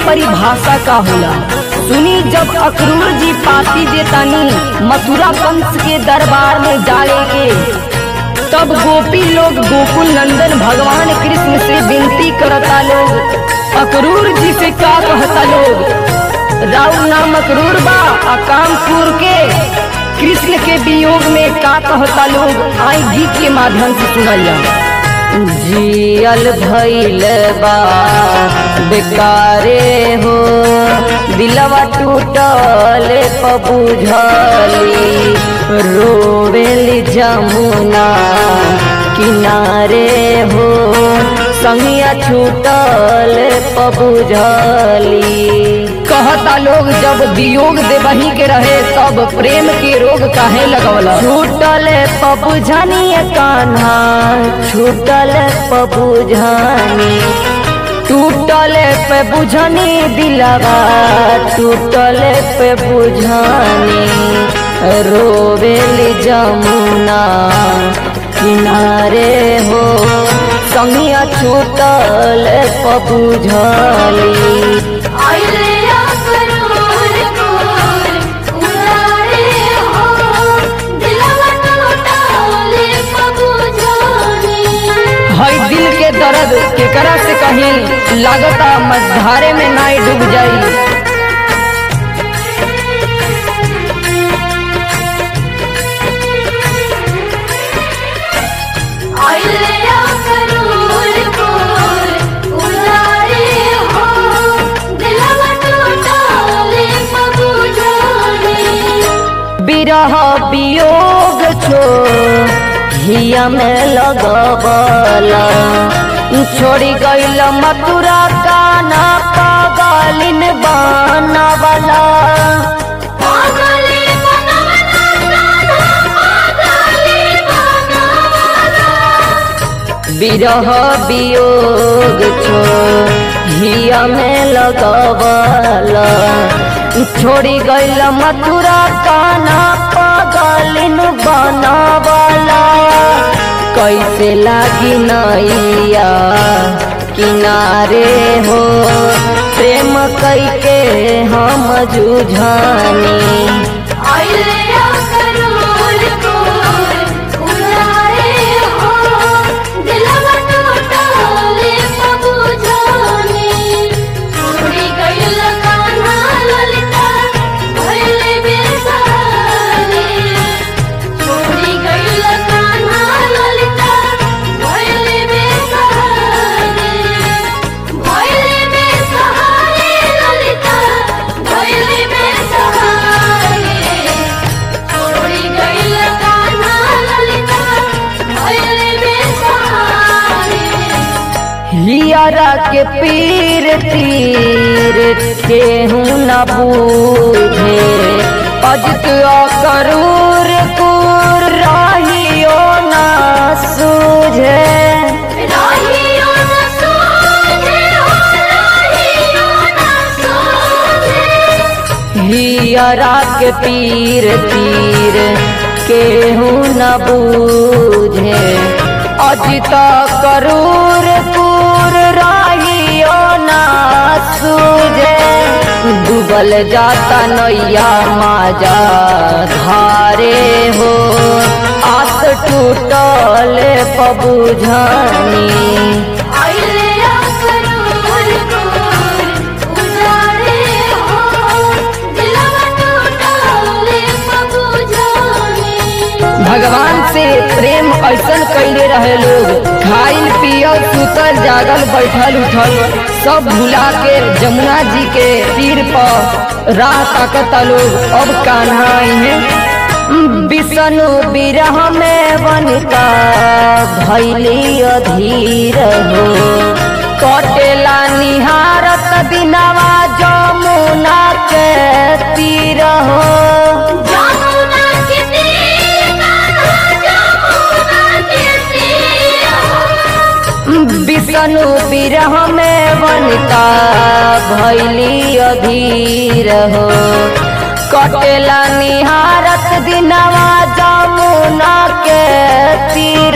परिभाषा का होला सुनी जब अखरूर जी पाती देतानी मथुरा पंच के दरबार में जाले के तब गोपी लोग गोकुल नंदन भगवान कृष्ण से विनती करता लोग अकरूर जी से का कहता लोग राउ नाम अकरूर बा अकामपुर के कृष्ण के वियोग में का कहता लोग आई गीत के माध्यम से सुनल जा जियल भइल बा बेकारे हो दिलवा टूटल पबुझली रोवेली जमुना किनारे हो संगिया छूटल पबुझली कहता लोग जब वियोग देवही के रहे तब प्रेम के रोग काहे लगवला छूटल पबुझनी कान्हा छूटल पबुझनी टूटल पे बुझनी दिलवा टूटल पे बुझनी रोवेली जमुना किनारे हो संगिया छूटल पबुझली आइले अकरूर पुर, उजाड़े हो, दिलवा टूटले पबुझनी। हई दिल के दर्द केकरा से कहीं लागता मझधारे में नाई डूब जाई आइले अकरूर पुर, उजाड़े हो, दिलवा टूटले पबुझनी। बिरह वियोग छो हिया में लगबला छोड़ी गईल मथुरा काना पागलिन बनवला पागली बनवला कान्हा, पागली बनवला। बिरह वियोग छो हिया में लगबला छोड़ी गईल मथुरा काना पागलिन बनवला कैसे लागी नैया किनारे हो प्रेम कैके हम जुझानी आइले अकरूर पुर, उजाड़े हो, दिलवा टूटले पबुझनी। उड़ी गइल कान्हा ललिता, भइले बेसहारी। उड़ी गइल कान्हा ललिता, भइले बेसहारी। भइले बेसहारी ललिता, भइले बेसहारी। उड़ी गइल कान्हा ललिता, भइले बेसहारी। हियरा के पीर तीर केहू न बूझे अजित करूर कुर राहियो न सूझे राहियो न सूझे हो, राहियो न सूझे। हियरा के पीर तीर केहू न बूझे अजित करूर कुर राहियो न सूझे डूबल जाता नैया माजा धारे हो आस टूटल पबुझनी आइले अकरूर पुर, उजाड़े हो, दिलवा टूटले पबुझनी। भगवान से प्रेम ऐसन कैले रहे लोग खाइल पियल सुतल जागल बैठल उठल सब भुला के जमुना जी के तीर पर राह ताकता लोग अब कान्हा है विष्णु विरह में बनिका भैली अधीर हो कटेला निहारत दिनवा जमुना के तीर हो जमुना के तीर कान्हा, जमुना के तीर। विष्णु विरह में वनिता भैली अधीर हो कटेला निहारत दिनवा जमुना के तीर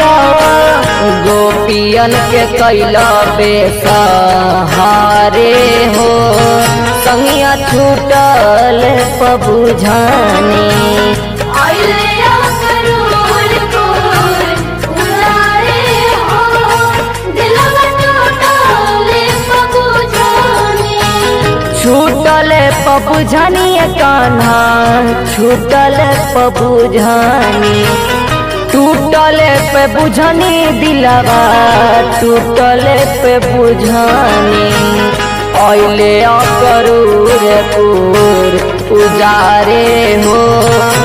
गोपियन के कैला बेसहारे हो मंगिया छूटल पबुझानी आइले अकरूर कोर उजारे हो दिलवा टूटले पबुझानी छूटल पबुझानी कान्हा छूटल पबुझानी टूटल पे बुझानी दिलवा टूटल पे बुझानी अइले अकरूर पूर उजारे हो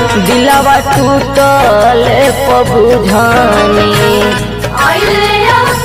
दिलवा टूटल पबुझानी आइले